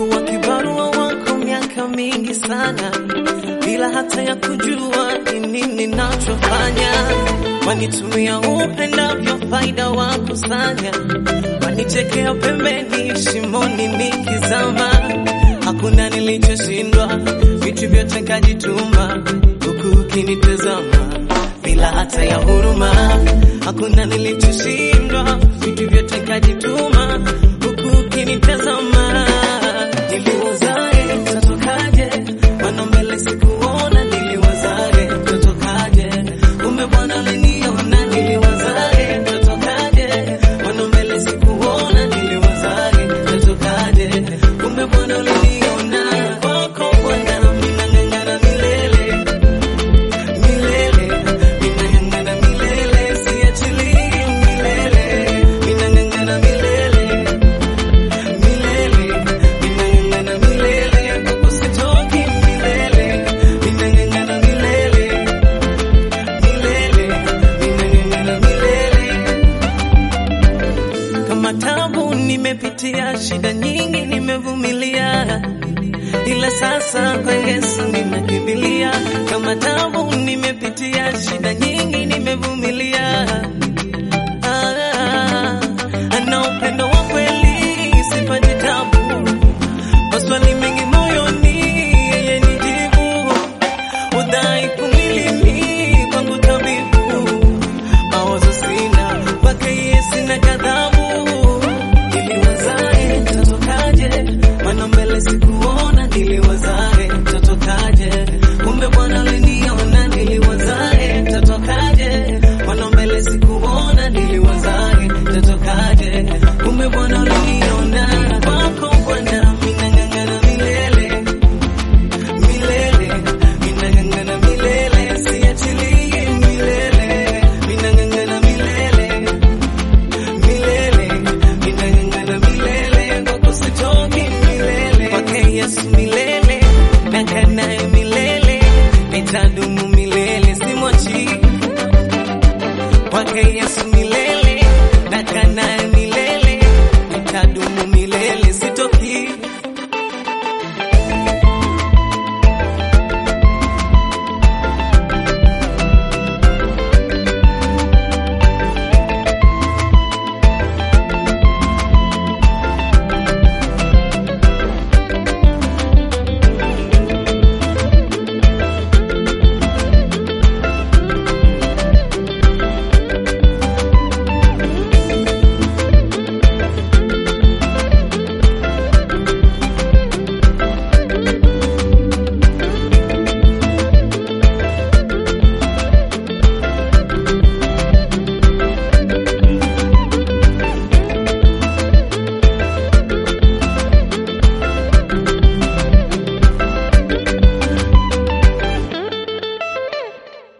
Nimekuwa kibarua wako miaka mingi sana, bila hata ya kujua ni nini ninachofanya. Wanitumia upendavyo, faida wakusanya, wanichekea pembeni, shimoni nikizama. Hakuna nilichoshindwa, vitu vyote kajituma, huku ukinitazama bila hata ya huruma. Hakuna nilichoshindwa, vitu vyote kajituma, huku ukinitazama. Niliwazae tatokaje, wana mbele sikuona, niliwazae tatokaje, kumbe Bwana aliniona. Niliwazae tatokaje, wana mbele sikuona, niliwazae tatokaje, kumbe Bwana aliniona. Kwako Bwana minang'ang'ana milele milele minang'ang'ana milele siachilii milele minang'ang'ana milele milele minang'ang'ana milele kwako sitoki milele minang'ang'ana milele milele minang'ang'ana milele kama tabu nimepitia, shida nyingi nimevumilia, ila sasa kwa Yesu ninakimbilia. Kama tabu nimepitia, shida nyingi nimevumilia,